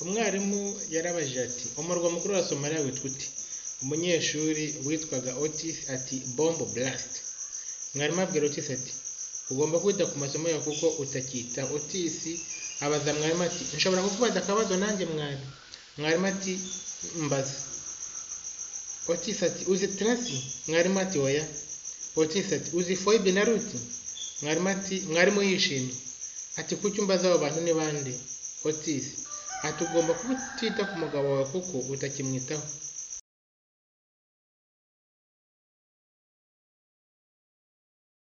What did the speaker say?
umwarimu yarabajije ati umurwa mukuru wa somaliya witwa uti umunyeshuri witwaga otis ati bombo burasiti mwarimu abwira otis ati ugomba kwita ku masomo yawe kuko utakita otis abaza mwarimu ati nshobora kukubaza akabazo nanjye mwari mwarimu ati mbaza otis ati uzi tarasi mwarimu ati oya otis ati uzi foyibe na ruti mwarimu ati mwarimu yishimye ati kuki umbaza abo bantu ni bande otis ati ugomba kutita ku mugabo wawe kuko utakimwitaho